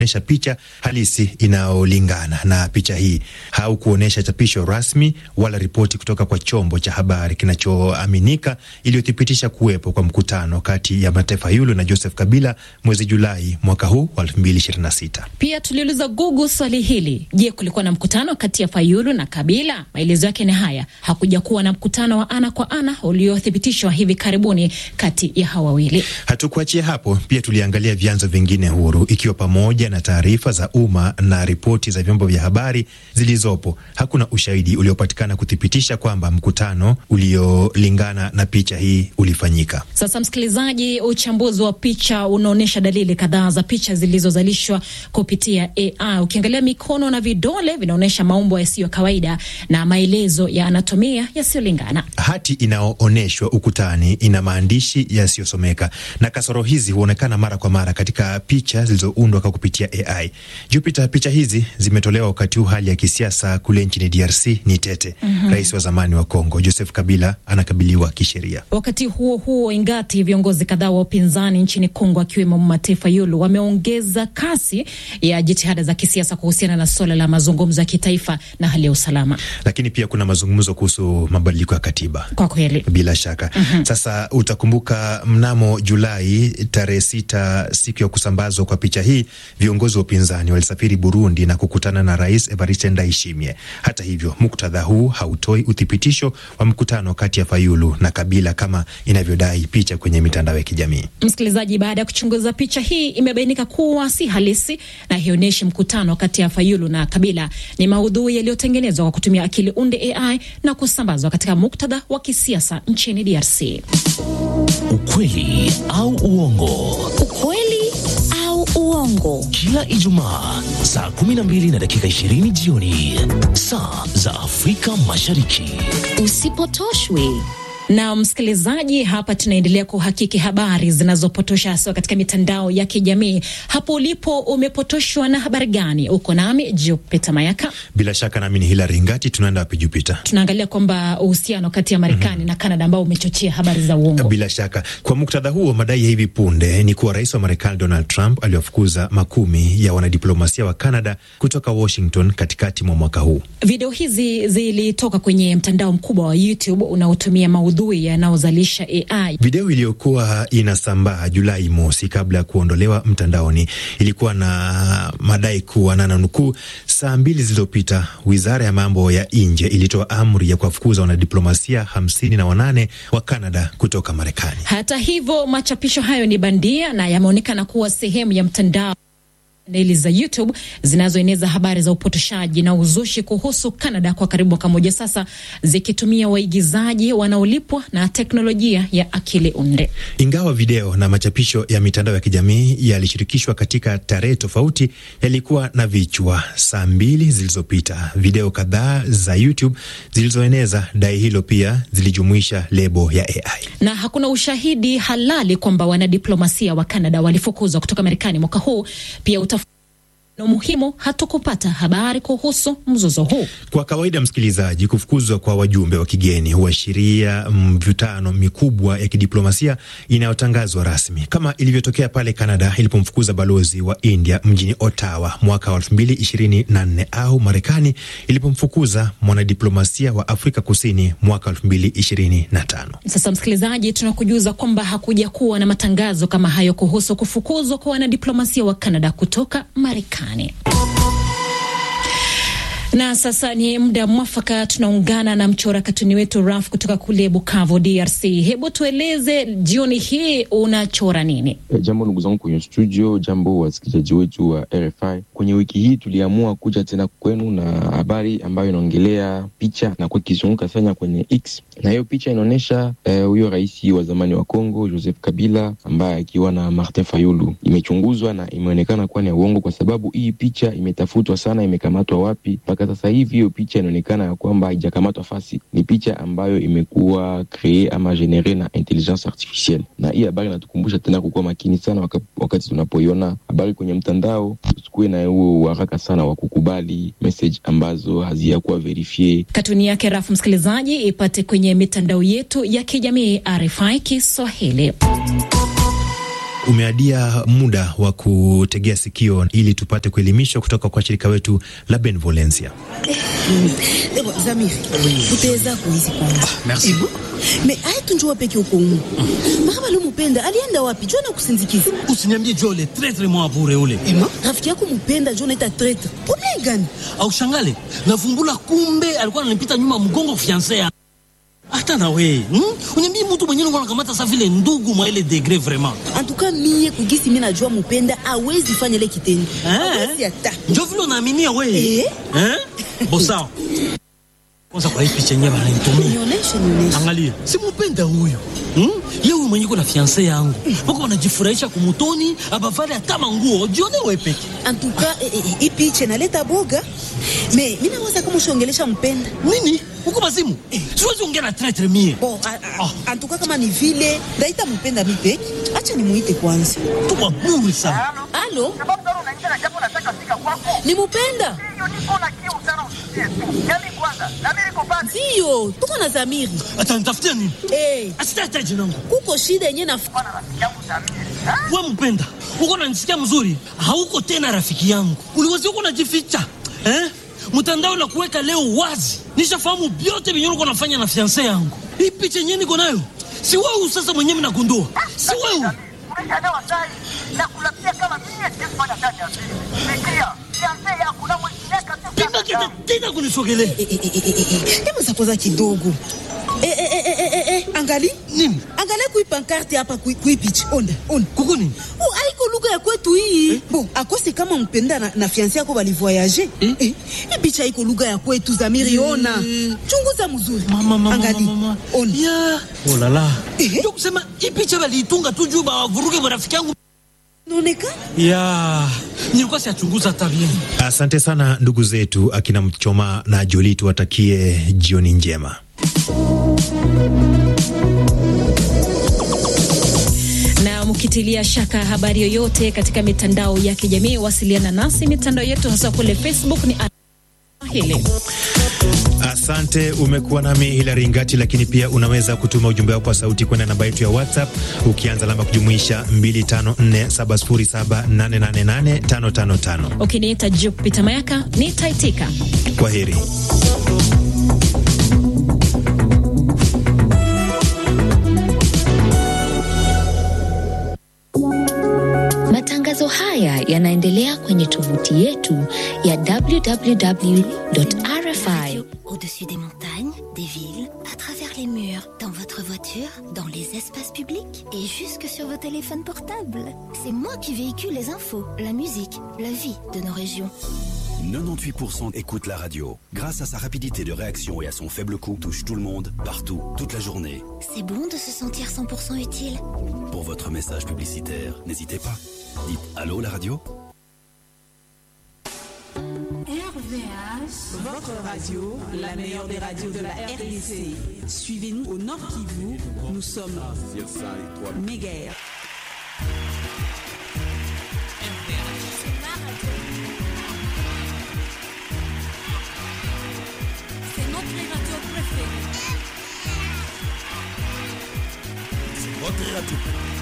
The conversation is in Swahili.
onyesha picha halisi inayolingana na picha hii, haukuonyesha chapisho rasmi wala ripoti kutoka kwa chombo cha habari kinachoaminika iliyothibitisha kuwepo kwa mkutano kati ya mataifa yulu na Joseph Kabila mwezi Julai mwaka huu wa 2026. Pia tuliuliza Google swali hili: je, kulikuwa na mkutano kati ya Fayulu na Kabila? Maelezo yake ni haya: hakuja kuwa na mkutano wa ana kwa ana uliothibitishwa hivi karibuni kati ya hawa wawili. Hatukuachia hapo, pia tuliangalia vyanzo vingine huru, ikiwa pamoja na taarifa za umma na ripoti za vyombo vya habari zilizopo. Hakuna ushahidi uliopatikana kuthibitisha kwamba mkutano uliolingana na picha hii ulifanyika. Sasa msikilizaji, uchambuzi wa picha unaonyesha dalili kadhaa za picha zilizozalishwa kupitia AI. Ukiangalia mikono na vidole vinaonyesha maumbo yasiyo kawaida na maelezo ya anatomia yasiyolingana. Hati inayoonyeshwa ukutani ina maandishi yasiyosomeka na kasoro hizi huonekana mara kwa mara katika picha zilizoundwa kwa kupitia AI. Jupiter, picha hizi zimetolewa wakati huu hali ya kisiasa kule nchini DRC ni tete. mm -hmm. Rais wa zamani wa Kongo Joseph Kabila anakabiliwa kisheria. Wakati huo huo, ingati viongozi kadhaa wa upinzani nchini Kongo akiwemo Mataifa Yulu wameongeza kasi ya jitihada za kisiasa kuhusiana na suala la mazungumzo ya kitaifa na hali ya usalama, lakini pia kuna mazungumzo kuhusu mabadiliko ya katiba. Kwa kweli, bila shaka mm -hmm. Sasa utakumbuka mnamo Julai tarehe sita, siku ya kusambazwa kwa picha hii, viongozi wa upinzani walisafiri Burundi na kukutana na Rais Evariste Ndayishimiye. Hata hivyo, muktadha huu hautoi uthibitisho wa mkutano kati ya Fayulu na Kabila kama inavyodai picha kwenye mitandao ya kijamii. Msikilizaji, baada ya kuchunguza picha hii imebainika kuwa si halisi na haionyeshi mkutano kati ya Fayulu na Kabila. Ni maudhui yaliyotengenezwa kwa kutumia akili unde AI na kusambazwa katika muktadha wa kisiasa nchini DRC. Ukweli au uongo? Ukweli au uongo? Kila Ijumaa saa 12 na dakika 20 jioni saa za Afrika Mashariki. Usipotoshwe na msikilizaji, hapa tunaendelea kuhakiki habari zinazopotosha hasa katika mitandao ya kijamii. Hapo ulipo umepotoshwa na habari gani? Uko nami Jupita Mayaka. Bila shaka nami ni Hilari Ngati. Tunaenda wapi Jupita? Tunaangalia kwamba uhusiano kati ya Marekani mm -hmm. na Kanada ambao umechochea habari za uongo. Bila shaka, kwa muktadha huo, madai ya hivi punde ni kuwa rais wa Marekani Donald Trump aliwafukuza makumi ya wanadiplomasia wa Kanada kutoka Washington katikati mwa mwaka huu. Video hizi zilitoka kwenye mtandao mkubwa wa YouTube unaotumia maudhui yanayozalisha AI. Video iliyokuwa inasambaa Julai mosi kabla ya kuondolewa mtandaoni ilikuwa na madai kuwa na nukuu, saa mbili zilizopita wizara ya mambo ya nje ilitoa amri ya kuwafukuza wanadiplomasia hamsini na wanane wa Kanada kutoka Marekani. Hata hivyo, machapisho hayo ni bandia na yameonekana kuwa sehemu ya mtandao chaneli za YouTube zinazoeneza habari za upotoshaji na uzushi kuhusu Canada kwa karibu mwaka moja sasa, zikitumia waigizaji wanaolipwa na teknolojia ya akili unde. Ingawa video na machapisho ya mitandao ya kijamii yalishirikishwa katika tarehe tofauti, yalikuwa na vichwa. Saa mbili zilizopita, video kadhaa za YouTube zilizoeneza dai hilo pia zilijumuisha lebo ya AI, na hakuna ushahidi halali kwamba wanadiplomasia wa Canada walifukuzwa kutoka Marekani mwaka huu. Pia utaf na muhimu hatukupata habari kuhusu mzozo huu. Kwa kawaida, msikilizaji, kufukuzwa kwa wajumbe wa kigeni huashiria mvutano mikubwa ya kidiplomasia inayotangazwa rasmi, kama ilivyotokea pale Canada ilipomfukuza balozi wa India mjini Ottawa mwaka wa elfu mbili ishirini na nne au Marekani ilipomfukuza mwanadiplomasia wa Afrika Kusini mwaka elfu mbili ishirini na tano. Sasa msikilizaji, tunakujuza kwamba hakuja kuwa na matangazo kama hayo kuhusu kufukuzwa kwa wanadiplomasia wa Canada kutoka Marekani. Na sasa ni muda mwafaka, tunaungana na mchora katuni wetu Raf kutoka kule Bukavu, DRC. Hebu tueleze jioni hii unachora nini? E, jambo ndugu zangu kwenye studio, jambo wasikilizaji wetu wa RFI. Kwenye wiki hii tuliamua kuja tena kwenu na habari ambayo inaongelea picha na kwa kizunguka sana kwenye X, na hiyo picha inaonyesha huyo eh, rais wa zamani wa Kongo Joseph Kabila ambaye akiwa na Martin Fayulu. Imechunguzwa na imeonekana kuwa ni ya uongo, kwa sababu hii picha imetafutwa sana, imekamatwa wapi mpaka sasa hivi hiyo picha inaonekana ya kwamba haijakamatwa fasi. Ni picha ambayo imekuwa kree ama genere na intelligence artificielle, na hii habari inatukumbusha tena kukuwa makini sana wakati, wakati tunapoiona habari kwenye mtandao, tusikuwe na huo haraka sana wa kukubali message ambazo haziyakuwa verifie. Katuni yake Rafu msikilizaji ipate kwenye mitandao yetu ya kijamii RFI Kiswahili. Umeadia muda wa kutegea sikio ili tupate kuelimishwa kutoka kwa shirika wetu la Benevolencia. Ebo, Zamiri, utaweza kuizi kwanza. merci. Me aitu njua peke uko umu. Mama leo mupenda alienda wapi? Jona kusindikiza. Usiniambie Jole tretre mwa bure ule. Ema, rafiki yako mupenda Jona ita traitor. Problem gani? Au shangale, navumbula kumbe alikuwa ananipita nyuma mgongo fiancé ya. Hata na we, hmm? Uniambie mtu mwenyewe unakuwa unakamata sa vile ndugu mwa ile degré vraiment. Antuka mie kugisi mimi najua mupenda awezi fanya ile kitendo. Awezi hata. Njo vile unaaminia we. Eh? Eh? Bosawa. Kwanza kwa hii picha yenyewe ananitumia. Nionyeshe, nionyeshe. Angalia, simupenda huyu hmm? Ye huyu mwenye kuna fianse yangu wako wanajifurahisha kumutoni abavale hata manguo jione we peke Antuka eh, eh, hii picha inaleta boga. Me, mimi nawaza kama ushongelesha mpenda. nini huko mazimu siwezi ongea na tretre mie Bon, a- a- antuka kama ni vile ndaita mpenda mi peke. Acha nimuite kwanza. tuwa buri sana Alo, sababu tano unaingia na jambo nataka fika kwako. ni mupenda? Hiyo niko na kiu sana usikie tu. Yaani kwanza, na mimi niko pale. Ndio, tuko na Zamiri. atanitafutia nini Eh, asitata jinangu kuko shida yenye na Bwana rafiki yangu Samiri. Ha? we mpenda uko nanisikia mzuri hauko tena rafiki yangu uliwazi uko najificha eh? mtandao na kuweka leo wazi nishafahamu vyote vyenye uko nafanya na fianse yangu hii picha yenyewe niko nayo si wewe sasa mwenyewe mnagundua si wewe Umeshaelewa sai. Na kulapia kama mimi siwezi fanya kazi ya siri. Fikiria, fiancé yako na mweka tu pima kita tena kunisogelea hebu zakoza kidogo Eh, eh, eh, eh, eh, eh, angali nini angalia kui pankarte hapa kui, kui pichi onda onda kuku nini Oh, aiko lugha ya kwetu hii bon akose kama mpenda na, na fiansi yako balivoyage eh? eh, hii picha iko lugha ya kwetu zamiri ona chunguza mzuri Mama, mama, angali mama, mama. ona Ya. Oh la la. Eh. Ndio kusema hii picha baliitunga tu juu bawavuruge marafiki yangu. naonekana Ya. Nilikuwa siachunguza hata bien. Asante sana ndugu zetu akina Mchoma na Joli, tuwatakie jioni njema. na mkitilia shaka habari yoyote katika mitandao ya kijamii, wasiliana nasi. Mitandao yetu hasa kule Facebook ni hili Asante, umekuwa nami Hilari Ngati, lakini pia unaweza kutuma ujumbe wako wa sauti kwenda namba yetu ya WhatsApp ukianza alama kujumuisha 254707888555. ukiniita Jupita Mayaka nitaitika. Kwa heri. Matangazo haya yanaendelea kwenye tovuti yetu ya www.rfi Au-dessus des montagnes, des villes, à travers les murs, dans votre voiture, dans les espaces publics et jusque sur vos téléphones portables. C'est moi qui véhicule les infos, la musique, la vie de nos régions. 98% écoute la radio. Grâce à sa rapidité de réaction et à son faible coût, touche tout le monde, partout, toute la journée. C'est bon de se sentir 100% utile. Pour votre message publicitaire, n'hésitez pas. Dites Allô la radio Votre radio, la meilleure des radios de la RDC. Suivez-nous au Nord Kivu. Nous sommes méga. C'est notre radio préférée. Votre radio.